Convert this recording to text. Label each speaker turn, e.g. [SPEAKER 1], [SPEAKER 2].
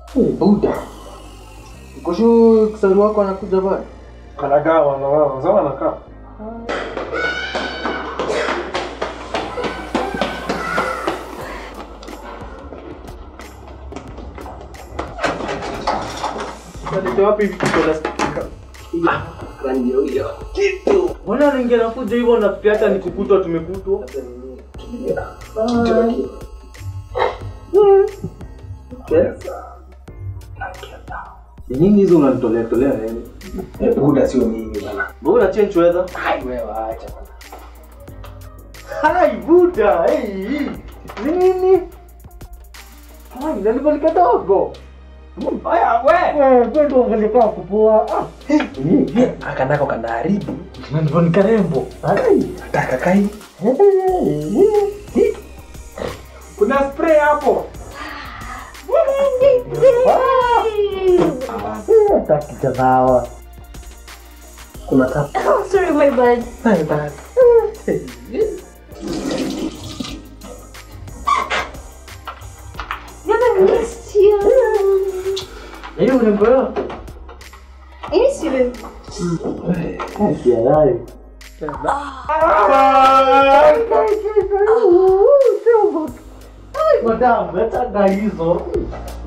[SPEAKER 1] Buda. Kushu kisari wako anakuja pale.
[SPEAKER 2] Anakaa wanawao, sawa anakaa.
[SPEAKER 1] Nalete wapi hivi kitu nasikika?
[SPEAKER 3] Ndio hiyo. Kitu.
[SPEAKER 1] Mbona anaingia na fujo hivyo nafikiri hata ni kukutwa tumekutwa?
[SPEAKER 3] Ni nini hizo unanitolea tolea nini? Buda sio mimi bana.
[SPEAKER 1] Mbona change weather?
[SPEAKER 3] Hai wewe acha bana.
[SPEAKER 1] Hai Buda, hey. Ni nini? Hai, nalikuwa kidogo.
[SPEAKER 3] Haya we.
[SPEAKER 1] Eh, kwenda ungelikuwa kupoa. Ah,
[SPEAKER 3] Akanako kanaharibu.
[SPEAKER 1] nalikuwa ni karembo. Hai.
[SPEAKER 3] Ataka kai. Kuna spray hapo.
[SPEAKER 1] Takitanawa.
[SPEAKER 3] Kuna tap.
[SPEAKER 4] Oh, sorry, my bad.
[SPEAKER 3] Hai bana.
[SPEAKER 4] I missed you.
[SPEAKER 1] Hiyo unaelewa?
[SPEAKER 4] I miss you.
[SPEAKER 1] Kialai. Madam, leta hizo.